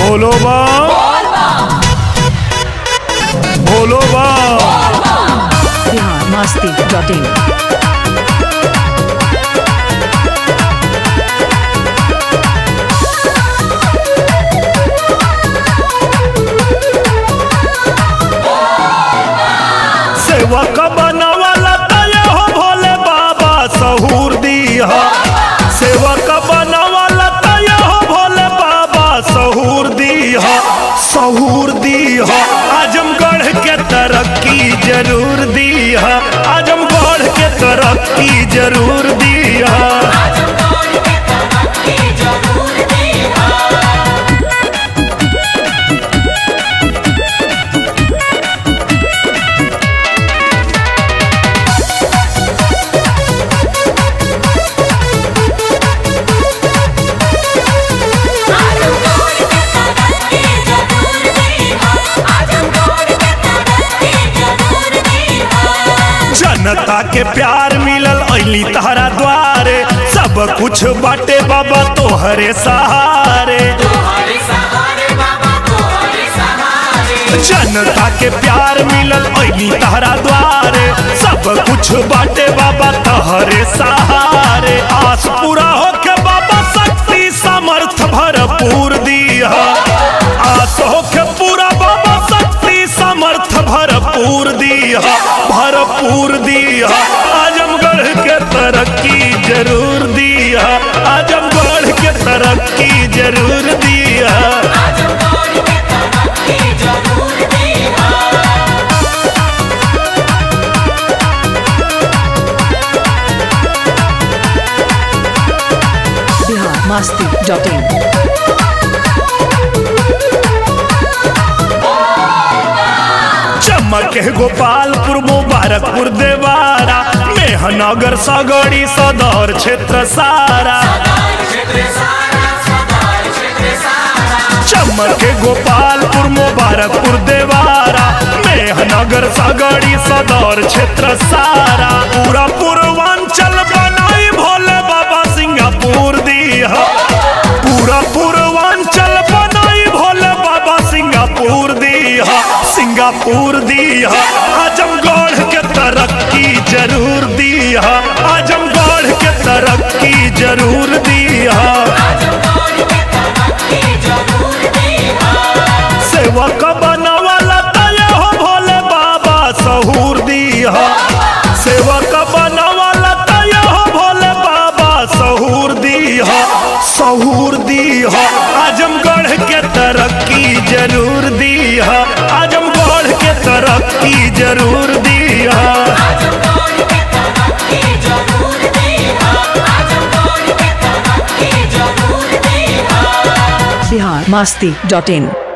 बोलो बा बोलो बा बिहार मस्ती डॉट इन सेवक बनवाला तय हो भोले बाबा सहूर दीहा सेवक बनवाला तय हो भोले बाबा सहूर दीहा सहूर दीहा आजमगढ़ के तरक्की जरूर दीहा आजमगढ़ के तरक्की जरूर दीहा जनता के प्यार मिलल अली तहरा द्वारे सब कुछ बाटे बाबा तोहरे सहारे जनता के प्यार मिलल अली तहरा द्वारे सब कुछ बाटे बाबा तोहरे सहारे आस पूरा होके बाबा शक्ति समर्थ भरपूर दिया आस होके पूरा बाबा शक्ति समर्थ भरपूर दिया भरपूर दिया आजमगढ़ के तरक्की जरूर दिया आजमगढ़ के तरक्की जरूर दिया बिहार मस्ती डॉट इन चमक है गोपालपुर मुबारकपुर देवारा मेहनगर सगड़ी सदर क्षेत्र सारा चमक है गोपालपुर मुबारकपुर देवारा मेहनगर सगड़ी सदर क्षेत्र सारा पूरा पूर्वांचल बनाई भोले बाबा सिंगापुर दिया पूरा पूर्वांचल बनाई भोले बाबा सिंगापुर दिया सिंगापुर दिया आजमगढ़ के तरक्की जरूर दिया आजमगढ़ के तरक्की जरूर दिया सेवक बनवाला तय हो भोले बाबा सहूर दिया सेवक बनवाला तय हो भोले बाबा सहूर दिया सहूर दिया आजमगढ़ के तरक्की जरूर दिया आजमगढ़ के तरक्की जरूर दिया बिहार मस्ती डॉट इन